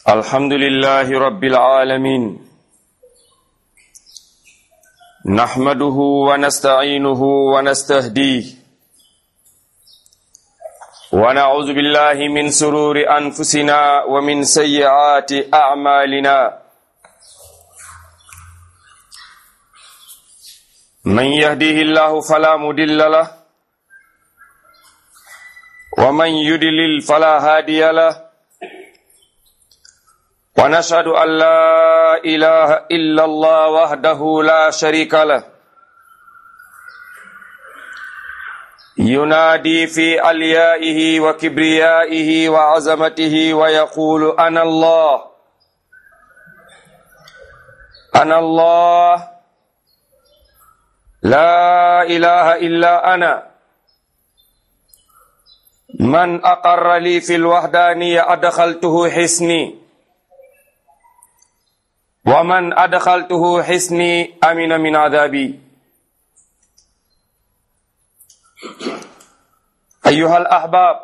الحمد لله رب العالمين نحمده ونستعينه ونستهديه ونعوذ بالله من سرور أنفسنا ومن سيئات أعمالنا من يهديه الله فلا مدل له ومن يدلل فلا هادي له ونشهد أن لا إله إلا الله وحده لا شريك له ينادي في أليائه وكبريائه وعظمته ويقول أنا الله أنا الله لا إله إلا أنا من أقر لي في الوحدانية أدخلته حسني ومن أدخلته حسني أمن من عذابي أيها الأحباب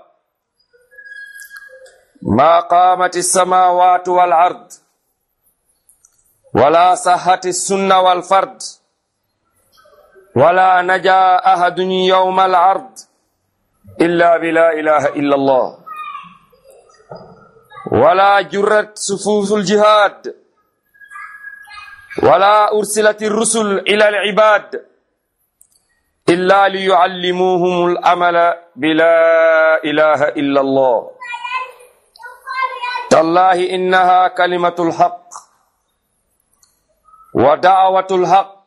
ما قامت السماوات والأرض ولا صحت السنة والفرد ولا نجا أحد يوم العرض إلا بلا إله إلا الله ولا جرت صفوف الجهاد ولا أرسلت الرسل إلى العباد إلا ليعلموهم الأمل بلا إله إلا الله تالله إنها كلمة الحق ودعوة الحق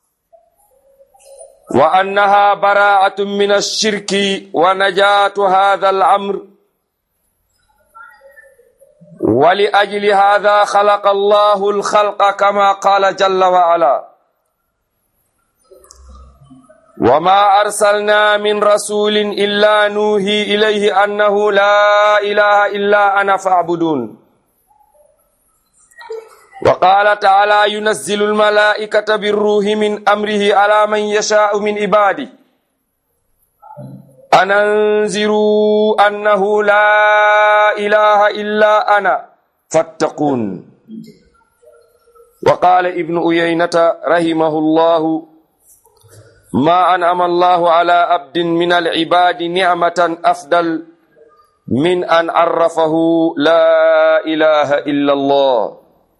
وأنها براءة من الشرك ونجاة هذا الأمر ولأجل هذا خلق الله الخلق كما قال جل وعلا وما أرسلنا من رسول إلا نوحي إليه أنه لا إله إلا أنا فاعبدون وقال تعالى ينزل الملائكة بالروح من أمره على من يشاء من عباده أن أنذروا أنه لا إله إلا أنا فاتقون وقال ابن أيينة رحمه الله ما أنعم الله على عبد من العباد نعمة أفضل من أن عرفه لا إله إلا الله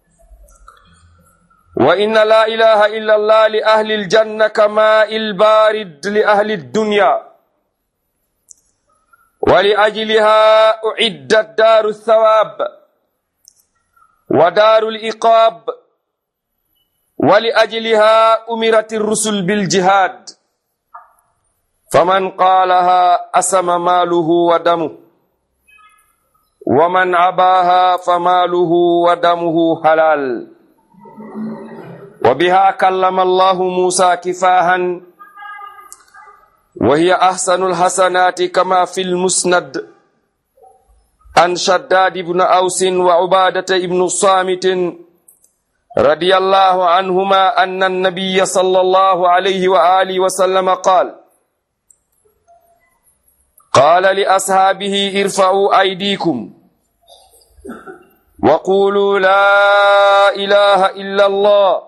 وإن لا إله إلا الله لأهل الجنة كماء البارد لأهل الدنيا ولأجلها أعدت دار الثواب ودار الإقاب ولأجلها أمرت الرسل بالجهاد فمن قالها أسم ماله ودمه ومن عباها فماله ودمه حلال وبها كلم الله موسى كفاها وهي أحسن الحسنات كما في المسند عن شداد بن أوس وعبادة بن الصامت رضي الله عنهما أن النبي صلى الله عليه وآله وسلم قال قال لأصحابه ارفعوا أيديكم وقولوا لا إله إلا الله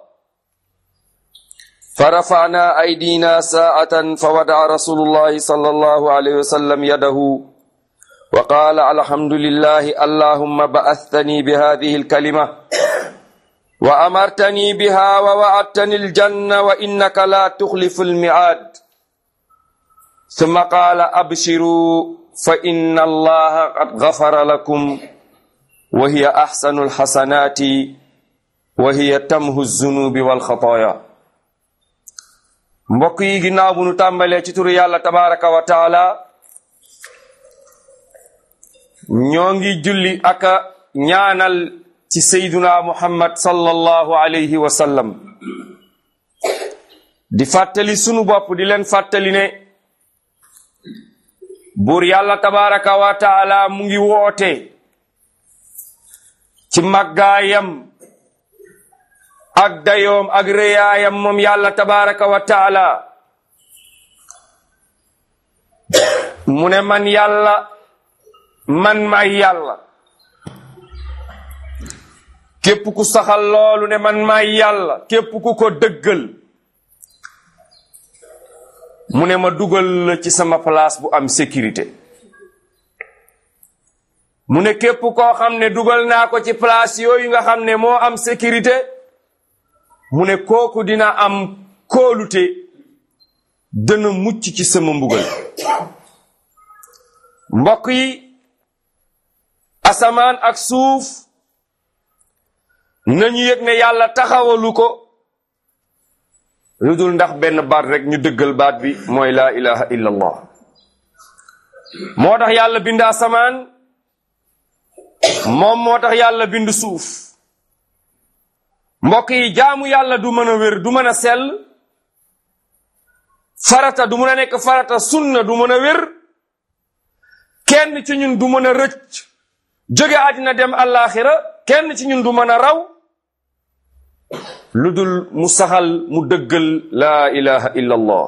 فرفعنا أيدينا ساعة فودع رسول الله صلى الله عليه وسلم يده وقال الحمد لله اللهم بعثتني بهذه الكلمة وأمرتني بها ووعدتني الجنة وإنك لا تخلف الميعاد ثم قال أبشروا فإن الله قد غفر لكم وهي أحسن الحسنات وهي تمه الذنوب والخطايا mbokk yi ginnaaw bu nu tàmbalee ci turu yàlla tabaraka wa taala ñoo ngi julli aka ñaanal ci sayduna muhammad sallallahu alayhi wa sallam di fàttali sunu bopp di leen fàttali ne buur yàlla tabaraka wa taala mu ngi woote ci màggaayam ak dayoom ak réyaayam moom yàlla tabaraka wa taala mu ne man yàlla man may yàlla képp ku saxal loolu ne man maay yàlla képp ku ko dëggal mu ne ma dugal la ci sama place bu am sécurité mu ne képp koo xam ne dugal naa ko ci place yooyu nga xam ne moo am sécurité mu ne kooku dina am kóolute dana mucc ci sama mbugal mbokk yi asamaan ak suuf nañu yëg ne yàlla taxawalu ko lu dul ndax benn baat rek ñu dëggal baat bi mooy laa ilaha illa allah moo tax yàlla bind asamaan moom moo tax yàlla bind suuf mbokk yi jaamu yàlla du mën a wér du mën a sell farata du mën a nekk farata sunna du mën a wér kenn ci ñun du mën a rëcc jóge àddina dem àllaaxira kenn ci ñun du mën a raw lu dul mu saxal mu dëggal laa ilaha illa allah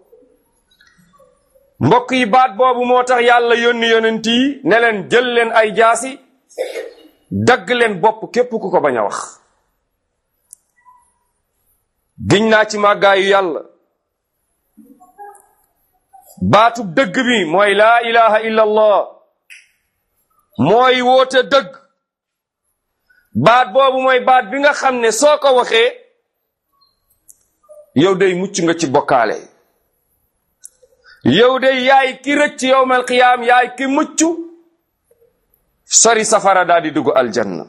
mbokk yi baat boobu moo tax yàlla yónni yonent yi ne leen jël leen ay jaasi dagg leen bopp képp ku ko bañ a wax giñ naa ci màggaayu yàlla baatu dëgg bi mooy laa ilaha illa allah mooy woote dëgg baat boobu mooy baat bi nga xam ne soo ko waxee yow day mucc nga ci bokkaale yow day yaay ki rëcc yowmal qiyaam yaay ki mucc sori safara daal di dugg aljanna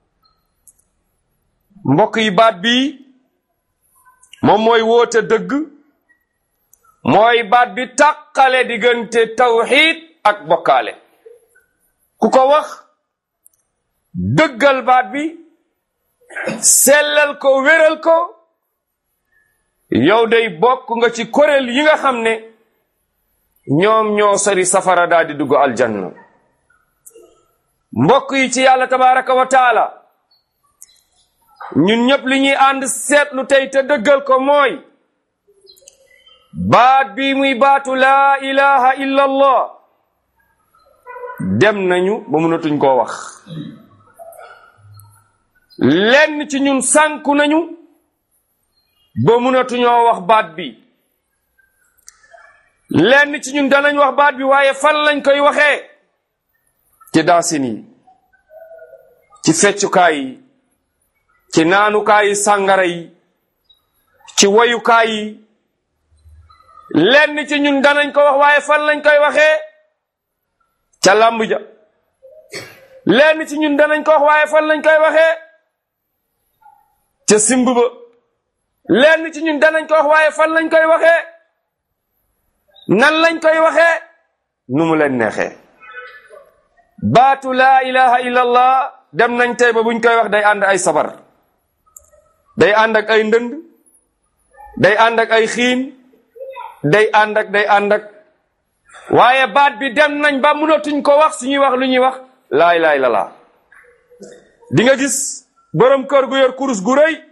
mbokk yi baat bi moom mooy woote dëgg mooy baat bi tàqale diggante tawxiid ak bokkaale ku ko wax dëggal baat bi sellal ko wéral ko yow day bokk nga ci kuréel yi nga xam ne ñoom ñoo sori safara daal di dugg aljanna mbokk yi ci yàlla tabaraka wa taala ñun ñëpp li ñuy ànd seetlu tey te dëggal ko mooy baat bi muy baatu laa ilaha illa allah dem nañu ba mënatuñ koo wax lenn ci ñun sànku nañu ba mënatuñoo wax baat bi lenn ci ñun danañ wax baat bi waaye fan lañ koy waxee ci dansin yi ci feccukaay yi ci naanukaay yi sàngara yi ci woyukaay yi lenn ci ñun danañ ko wax waaye fan lañ koy waxee ca làmb ja lenn ci ñun danañ ko wax waaye fan lañ koy waxee ca simb ba lenn ci ñun danañ ko wax waaye fan lañ koy waxee nan lañ koy waxee nu mu leen neexee baatu laa ilaha illallah dem nañ tey ba buñ koy wax day ànd ay sabar day ànd ak ay ndënd day ànd ak ay xiin day ànd ak day ànd ak waaye baat bi dem nañ ba mënatuñ ko wax suñuy wax lu ñuy wax laa ilaha illallah di nga gis borom kër gu yor kurus gu rëy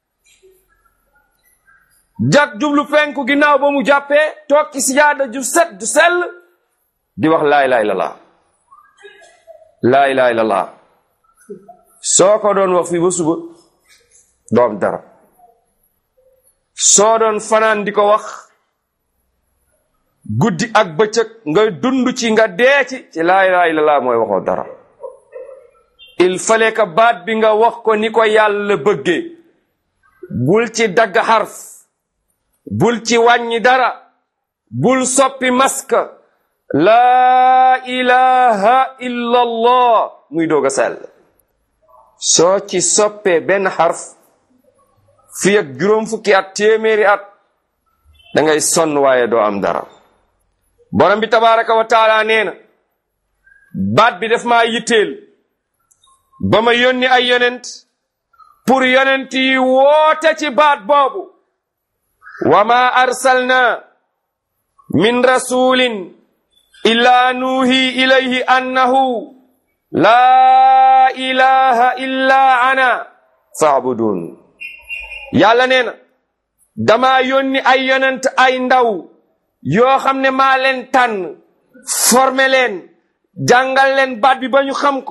jag jublu penku ginnaaw ba mu jàppee toog ci sijaada ju set ju sell di wax laa ilaha illallah laa ilaha illallah soo ko doon wax fii ba suba doom dara soo doon fanaan di ko wax guddi ak bëccëg nga dund ci nga dee ci ci laa ilaha illallah mooy waxoo dara il fallait que baat bi nga wax ko ni ko yàlla bëggee bul ci dagg xarf bul ci wàññi dara bul soppi maska laa ilaha illa allah muy doog a sell soo ci soppee benn xarf fi ak juróom fukki at téeméeri at da ngay sonn waaye doo am dara borom bi tabaraka wa taala nee na baat bi daf maa yitteel ba ma yónni ay yonent pour yonent yi woote ci baat boobu wa ma arsalna min rasulin illa nuuhi ilayhi annahu laa ilaha illa ana faabudun yàlla nee na dama yónni ay yonent ay ndaw yoo xam ne maa leen tànn formé leen jàngal leen baat bi ba ñu xam ko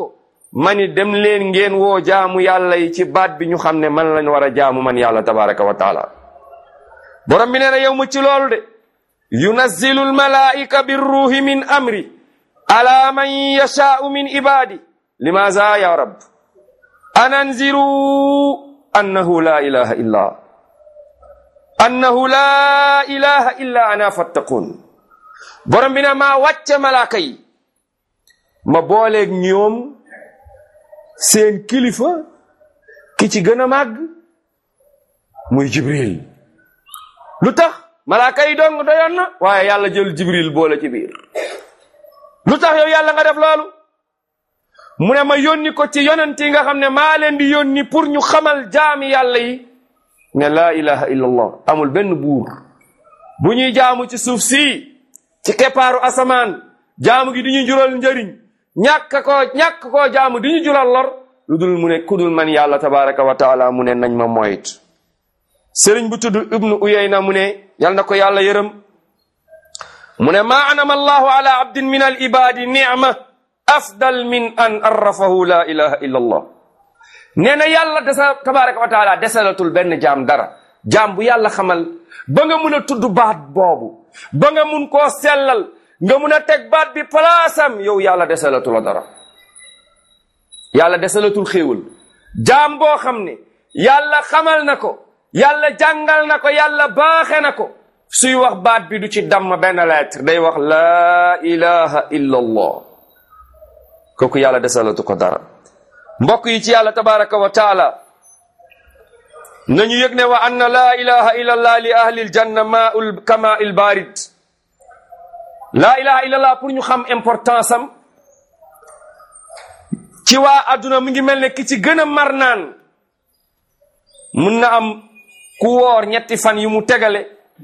mani dem leen ngeen woo jaamu yàlla yi ci baat bi ñu xam ne man lañ war a jaamu man yàlla tabaraka wa taala borom bi nee na yow mu ci loolu de yunazzilu almalaika birruhi min amri ala man yashaau min ibadi limaza ya rab ananziru annahu la ilaha illa annahu la ilaha illa ana fattaqun borom bi ne maa wàcce malaaka yi ma booleeg ñoom seen kilifa ki ci gën a màgg muy jibril lu tax malaaka yi dong doyoon na waaye yàlla jël jibril boole ci biir lu tax yow yàlla nga def loolu mu ne ma yónni ko ci yonent yi nga xam ne maa leen di yónni pour ñu xamal jaami yàlla yi ne laa ilaha illa allah amul benn buur bu ñuy jaamu ci suuf si ci keppaaru asamaan jaamu gi di ñu jural njëriñ ñàkk koo ñàkk koo jaamu di ñu jural lor lu dul mu ne kudul man yàlla tabaraka wa taala mu ne nañ ma moyt sëriñ bu tudd ibnu uyayna mu ne yal na ko yàlla yërëm mu ne maa anama allahu ala abdin min al ibadi nicma afdal min an arrafahu la ilaha illa allah nee na yàlla desa tabaraka wa taala desalatul benn jaam dara jaam bu yàlla xamal ba nga mun a tudd baat boobu ba nga mun koo sellal nga mun a teg baat bi palaasam yow yàlla desalatul la dara yàlla desalatul xéewal jaam boo xam ne yàlla xamal na ko yàlla jàngal na ko yàlla baaxe na ko suy wax baat bi du ci damm benn lettre day wax laa ilaha illa allah kooku yàlla desalatu ko dara mbokk yi ci yàlla tabaraka wa taala nañu yëg ne wa anna laa ilaha illa allah li ahli aljanna maul kama il barid laa ilaha illa allah pour ñu xam importance am ci waa adduna mu ngi mel ne ki ci gën a mar naan mun na am ku woor ñetti fan yu mu tegale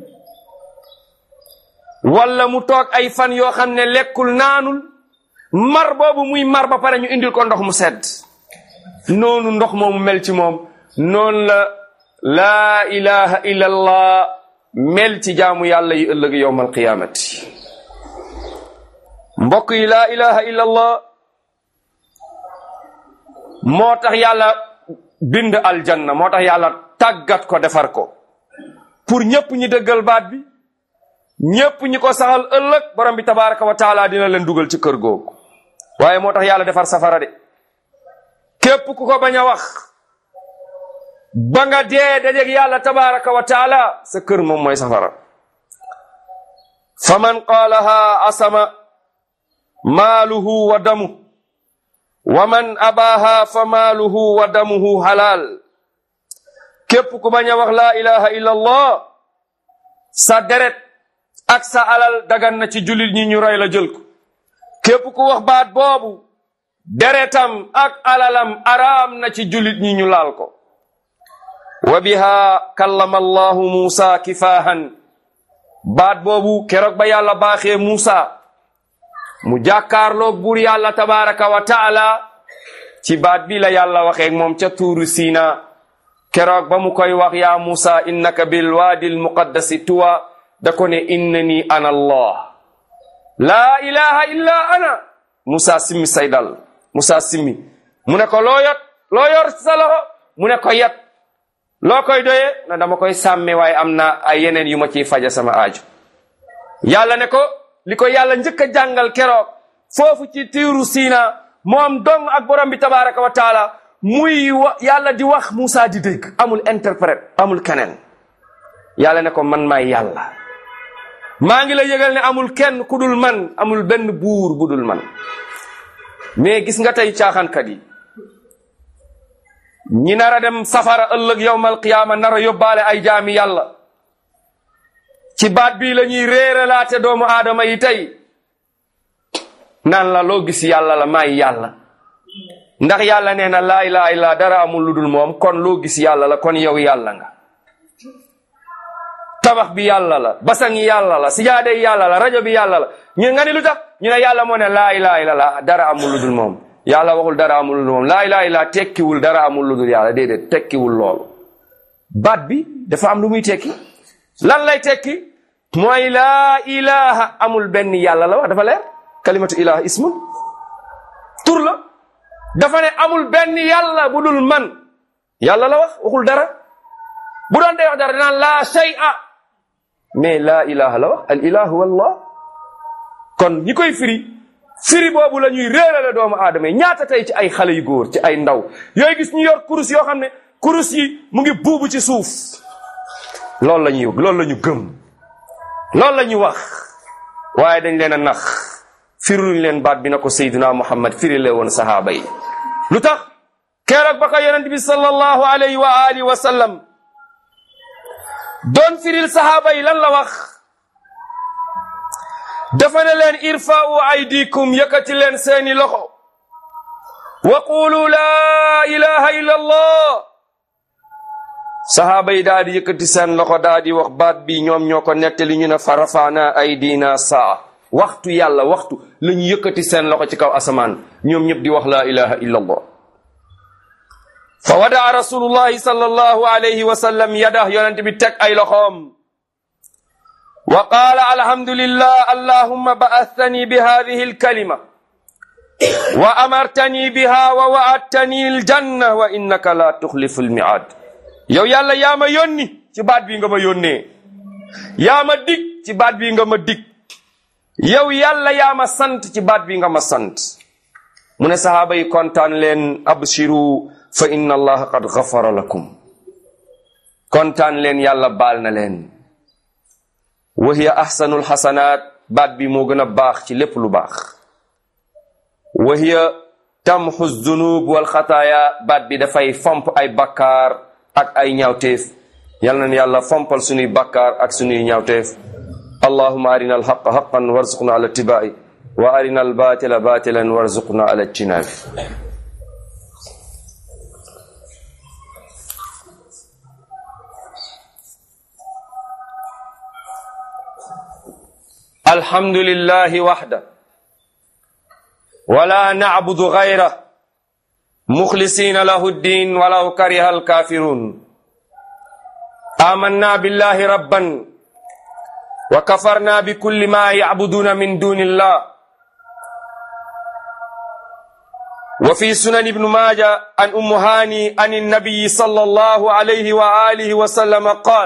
wala mu toog ay fan yoo xam ne lekkul naanul mar boobu muy mar ba pare ñu indil ko ndox mu sedd noonu ndox moomu mel ci moom noonu la laa ilaha illa allah mel ci jaamu yàlla yi ëllëg yowmal qiyaamati mbokk yi laa ilaha illa allah moo tax yàlla bind aljanna moo tax yàlla tàggat ko defar ko pour ñépp ñi dëggal baat bi ñépp ñi ko saxal ëllëg borom bi tabaraka wa taala dina leen dugal ci kër googu waaye moo tax yàlla defar safara de képp ku ko bañ a wax ba nga dee dajeg yàlla tabaraka wa taala sa kër moom mooy safara fa man qaalaha asama maaluhu wa damu wa man abaaha fa maaluhu wa damuhu halal képp ku bañ a wax laa ilaha illa allah sa deret ak sa alal dagan na ci jullit ñi ñu roy la jël ko képp ku wax baat boobu deretam ak alalam araam na ci jullit ñi ñu laal ko wa biha kallama allahu muusa kifaahan baat boobu keroog ba yàlla baaxee muusa mu jàkkaarloog buur yàlla tabaraka wa taala ci baat bi la yàlla waxeeg moom ca tuuru siina keroog ba mu koy wax yaa muusa innaka bil waadi al muqaddasi tuwa da ko ne innani ana allah laa ilaha illa ana Musa simmi say dal Musa simmi mu ne ko loo yot loo yor sa loxo mu ne ko yat loo koy doyee na dama koy sàmme waaye am na ay yeneen yu ma ciy faja sama aaju yàlla ne ko li ko yàlla njëkk a jàngal keroog foofu ci tiiru siina moom dong ak borom bi tabaraka wa taala muy wa yàlla di wax Musa di dégg amul interprète amul keneen yàlla ne ko man maay yàlla maa ngi la yëgal ne amul kenn ku dul man amul benn buur bu dul man mais gis nga tey caaxaankat yi ñi nar a dem safara ëllëg yowmal qiyaama nar a yóbbaale ay jaami yàlla ci baat bii la ñuy réeralaate doomu aadama yi tey naan la loo gis yàlla la maay yàlla ndax yàlla nee na laa ilaha illa dara amul lu dul moom kon loo gis yàlla la kon yow yàlla nga tabax bi yàlla la basang yi yàlla la sijaade yi yàlla la rajo bi yàlla la ñu nga ni lu tax ñu ne yàlla moo ne laa ilaha illallah dara amul lu dul moom yàlla waxul dara amul lu dul moom laa ilaha illallah tekkiwul dara amul lu dul yàlla déedéet tekkiwul loolu baat bi dafa am lu muy tekki lan lay tekki mooy laa ilaha amul benn yàlla la wax dafa leer kalimatu ilaha ismun tur la dafa ne amul benn yàlla bu dul man yàlla la wax waxul dara bu doon day wax dara dinaan laa shay'a mais laa ilaha la wax al ilahu wallah kon ñi koy firi firi boobu la ñuy réerale doomu aadama yi ñaata tey ci ay xale yu góor ci ay ndaw yooyu gis ñu yor kurus yoo xam ne kurus yi mu ngi buubu ci suuf loolu la ñuy loolu la ñu gëm loolu la ñuy wax waaye dañ leen a nax firiluñ leen baat bi na ko Seydina Muhammad firile woon sahaaba yi lu tax keroog ba ko yonent bi sallallahu alayhi wa alihi wa sallam doon firil sahaaba yi lan la wax dafa ne leen irfa'u aydikum yëkkati leen seeni loxo wa qulu laa ilaha illa allah sahaaba yi daal di yëkkati seen loxo daal di wax baat bi ñoom ñoo ko nettali ñu ne fa rafaana aydina saa waxtu yàlla waxtu la ñu yëkkati seen loxo ci kaw asamaan ñoom ñëpp di wax laa ilaha illa allah fa wadaa rasulullahi sallallahu alayhi wa sallam yadah yonent bi teg ay loxoom wa qaala alhamdulillah allahumma ba'athani bi hadihi alkalima wa amartani biha wa wa'adtani aljanna wa innaka la tuxlifu almi'ad yow yàlla yaa ma yónni ci baat bii nga ma yónnee yaa ma dig ci baat bii nga ma dig yow yàlla yaa ma sant ci baat bii nga ma sant mu ne sahaaba yi kontaan leen abshiru fa inna allaha qad gafara lakum kontaan leen yàlla baal na leen wa hiya ahsanul xasanaat baat bi moo gën a baax ci lépp lu baax wa hiya tamxu zunub wal xataaya baat bi dafay fomp ay bakkaar ak ay ñaawteef yal na yàlla fompal sunuy bakkaar ak sunuy ñaawteef allahuma arina alxaqa xaqan warzuqna ala tibai wa arina albatila batilan warzuqna ala ijtinabi الحمد لله وحده ولا نعبد غيره مخلصين له الدين ولو كره الكافرون آمنا بالله ربا وكفرنا بكل ما يعبدون من دون الله وفي سنن ابن ماجه عن أم هاني عن النبي صلى الله عليه وآله وسلم قال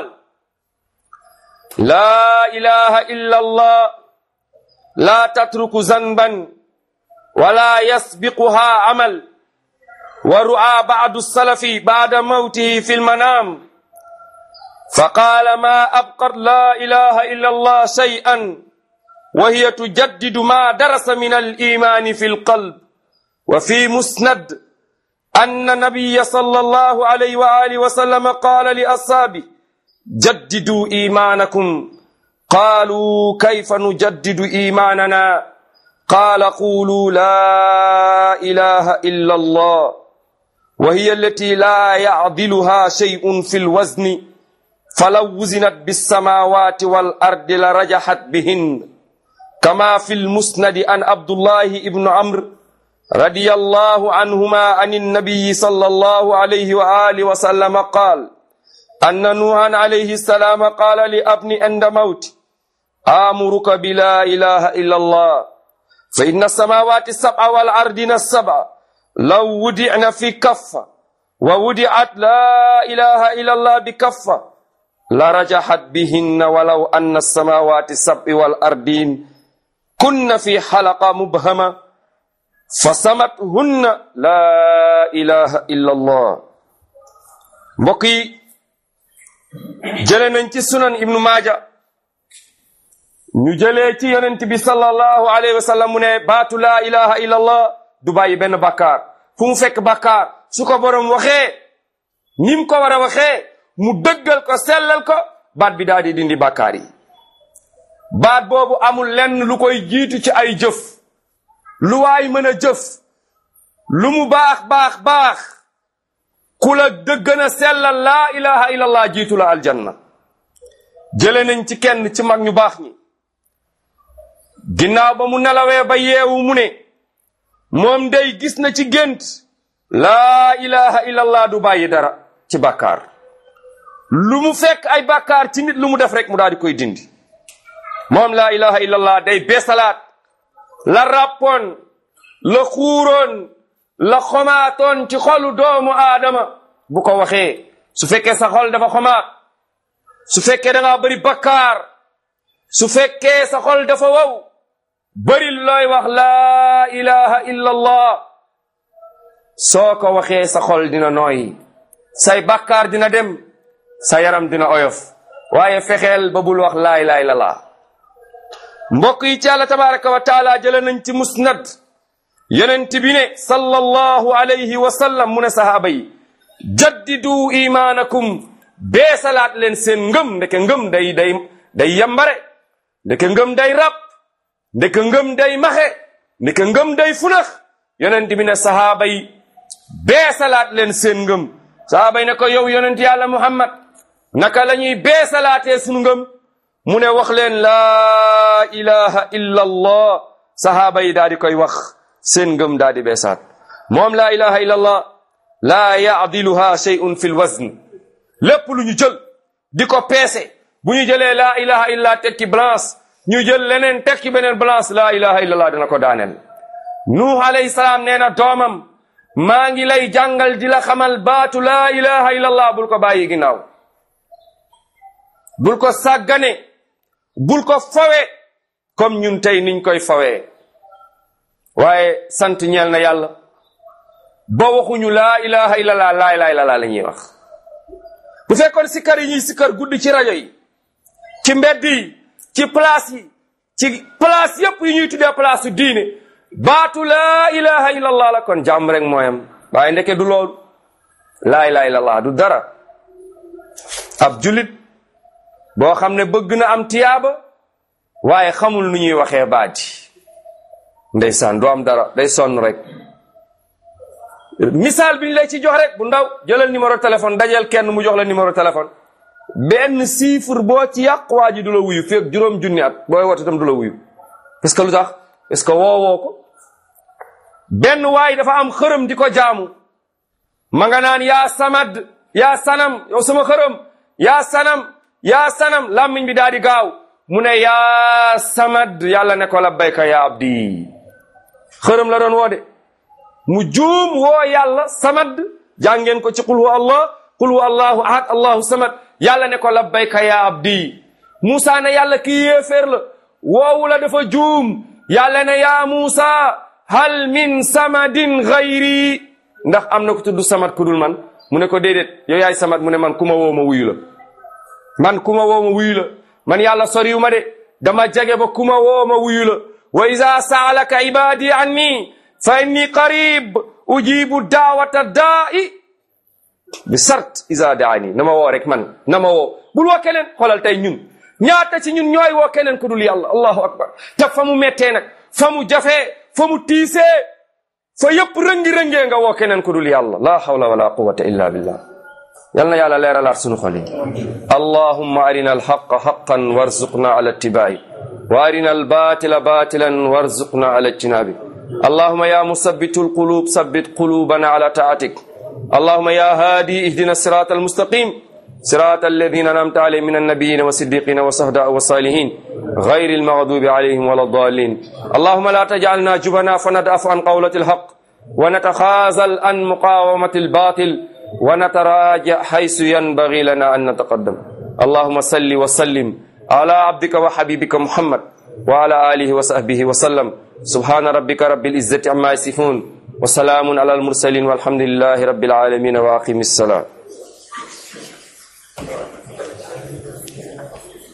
لا إله إلا الله لا تترك ذنبا ولا يسبقها عمل ورعى بعض السلف بعد موته في المنام فقال ما أبقر لا إله إلا الله شيئا وهي تجدد ما درس من الإيمان في القلب وفي مسند أن النبي صلى الله عليه وآله وسلم قال لأصحابه جددوا إيمانكم قالوا كيف نجدد إيماننا قال قولوا لا إله إلا الله وهي التي لا يعدلها شيء في الوزن فلو وزنت بالسماوات والأرض لرجحت بهن كما في المسند عن عبد الله بن عمرو رضي الله عنهما عن النبي صلى الله عليه وآله وسلم قال أن نوحا عليه السلام قال لابن عند موت آمرك بلا إله إلا الله فإن السماوات السبع والأرضين السبع لو ودعن في كفة وودعت لا إله إلا الله بكفة لرجحت بهن ولو أن السماوات السبع والأرضين كن في حلقة مبهمة فسمتهن لا إله إلا الله بقي jële nañ ci sunan ibnu maaja ñu jëlee ci yonent bi sallallahu alayhi wa sallam mu ne baatu laa ilaha illa allah du bàyyi benn bàkkaar fu mu fekk bàkkaar su ko borom waxee ni mu ko war a waxee mu dëggal ko sellal ko baat bi daal di dindi bàkkaar yi baat boobu amul lenn lu koy jiitu ci ay jëf lu waay mën a jëf lu mu baax baax baax ku la dëggën a sellal laa ilaha illallah jiitu la aljanna jële nañ ci kenn ci mag ñu baax ñi ginnaaw ba mu nelawee ba yeewu mu ne moom day gis na ci gént laa ilaha illallah du bàyyi dara ci bàkkaar lu mu fekk ay bàkkaar ci nit lu mu def rek mu daal di koy dindi moom laa ilaha illallah day beesalaat la ràppoon la xuuroon la xomaatoon ci xolu doomu aadama bu ko waxee su fekkee sa xol dafa xomaat su fekkee da ngaa bëri bakkaar su fekkee sa xol dafa wow bëri looy wax laa ilaha illa allah soo ko waxee sa xol dina nooy say bakkaar dina dem sa yaram dina oyof waaye fexeel ba bul wax laa ilaha illa allah mbokk yi ci Yàlla tabaraka wa taala jële nañ ci musnad yonent bi ne sallallahu alayhi wa sallam mu ne sahaaba yi jaddidu imaanakum beesalaat leen seen ngëm ndeke ngëm day day day yambare ndeke ngëm day rab ndeke ngëm day maxe ndeke ngëm day funax yonent bi ne sahaaba yi beesalaat leen seen ngëm sahaaba yi ne ko yow yonent yàlla muhammad naka la ñuy beesalaatee sunu ngëm mu ne wax leen laa ilaha illa allah sahaaba yi daal di koy wax seen ngëm daal di beesaat moom laa ilaha illa allah laa yaadiluha shay'un fi lwazn lépp lu ñu jël di ko peese bu ñu jëlee laa ilaha illa tekki balance ñu jël leneen tekki beneen balance laa ilaha illa allah dina ko daaneel nuux alayhi salaam nee na doomam maa ngi lay jàngal di la xamal baatu laa ilaha illa allah bul ko bàyyi ginnaaw bul ko sàggane bul ko fawe comme ñun tey niñ koy fawee waaye sant ñeel na yàlla ba waxuñu laa ilaha illallah laa ilaha illallah la ñuy wax bu fekkoon sikkar yi ñuy sikkar guddi ci rajo yi ci mbedd yi ci place yi ci place yépp yi ñuy tuddee place su diine baatu laa ilaha illallah la kon jàmm rek mooyam waaye ndeke du loolu laa ilaha illallah du dara ab julit boo xam ne bëgg na am tiyaaba waaye xamul nu ñuy waxee baati ndeysaan du am dara day sonn rek misaal bi ñu lay ci jox rek bu ndaw jëlal numéro téléphone dajeel kenn mu jox la numéro téléphone benn chiffre boo ci yàq waa ji du la wuyu feeg juróom junni at booy woote itam du la wuyu parce que lu tax parce que woowoo ko benn waay dafa am xërëm di ko jaamu ma nga naan yaa samad yaa sanam yow sama xërëm yaa sanam yaa sanam làmmiñ bi daal di gaaw mu ne yaa samad yàlla ne ko labbayka yaa abdi xërëm la doon woo de mu juum woo yàlla samad jàngeen ko ci qul huwa allah qul huwa allahu ahad allahu samad yàlla ne ko labbayka yaa abdi Muusa ne yàlla kii yéeféer la woowu la dafa juum yàlla ne yaa Muusa hal min samadin gayri ndax am na ko tudd samad ku dul man mu ne ko déedéet yow yaay samad mu ne man ku ma woo ma wuyu la man ku ma woo ma wuyu la man yàlla soriwu ma de dama jege ba ku ma woo ma wuyu la wa ida saalaka ibadi anni fa inni qarib ujibu daawata daa'i bi sart isa daani na ma woo rek man na ma woo bul woo keneen xoolal tey ñun ñaata ci ñun ñooy woo keneen ku dul yàlla allahu akbar te fa mu mettee nag fa mu jafee fa mu tiisee fa yëpp rëngi-rëngee nga woo keneen ku dul yàlla la hawla wala quwata illa billah yal na yàlla leeralaat sunu xol yi allahumma arina alxaqa xaqan warzuqna ala ittibaai wa arina albatila batilan warzuqna ala ijtinabi allahumma ya musabbitu alqulub sabbit qulubana ala taatik اللهم يا هادي اهدنا الصراط المستقيم صراط الذين انعمت عليهم من النبيين والصديقين والشهداء والصالحين غير المغضوب عليهم ولا الضالين اللهم لا تجعلنا جبنا فندأف عن قولة الحق ونتخاذل عن مقاومة الباطل ونتراجع حيث ينبغي لنا أن نتقدم اللهم صل وسلم على عبدك وحبيبك محمد وعلى آله وصحبه وسلم سبحان ربك رب العزة عما يصفون وسلام على المرسلين والحمد لله رب العالمين واقم الصلاه